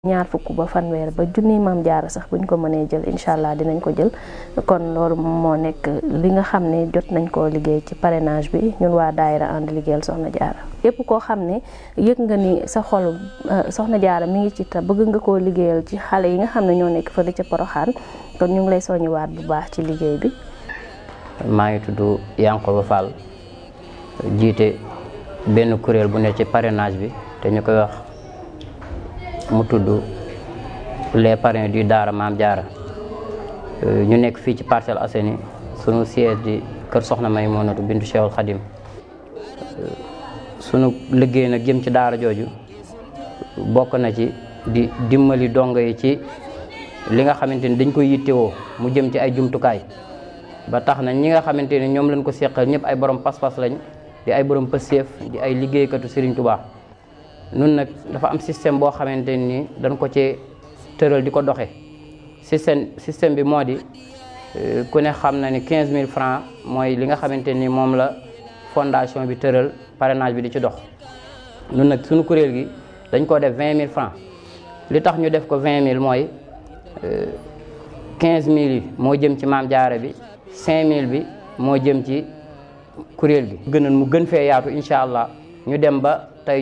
ñaar fukk ba fanweer ba junni maam jaara sax buñ ko mënee jël incha allah dinañ ko jël kon loolu moo nekk li nga xam ne jot nañ koo liggéey ci parrainage bi ñun waa daayira ànd liggéeyal soxna jaara képp koo xam ne yëg nga ni sa xol soxna jaara mi ngi ci te bëgg nga koo liggéeyal ci xale yi nga xam ne ñoo nekk fële ca poroxaan kon ñu ngi lay soññiwaat bu baax ci liggéey bi maa ngi tudd Yankoba Fall jiite benn kuréel bu ne ci parrainage bi te ñu koy wax mu tudd les parrains du Daara Maam Jaara ñu nekk fii ci Parcelles Assainies sunu siège di kër Soxna Maymunatu bintu Cheikhul Khadim sunu liggéey nag jëm ci daara jooju bokk na ci di dimbali dongo yi ci li nga xamante ni dañ koy yittewoo mu jëm ci ay jumtukaay ba tax na ñi nga xamante ni ñoom lañ ko seqal ñëpp ay borom pas-pas lañ di ay borom pëseef di ay liggéeykatu Serigne Touba. nun nag dafa am système boo xamante ni dañ ko ci tëral di ko doxe système système bi moo di ku ne xam na ni 15000 francs mooy li nga xamante ni moom la fondation bi tëral parrainage bi di ci dox nun nag suñu kuréel gi dañ ko def 20000 francs li tax ñu def ko 20000 mooy 15000 yi moo jëm ci maam jaara bi 5000 bi moo jëm ci kuréel gi gënal mu gën fee yaatu incha allah ñu dem ba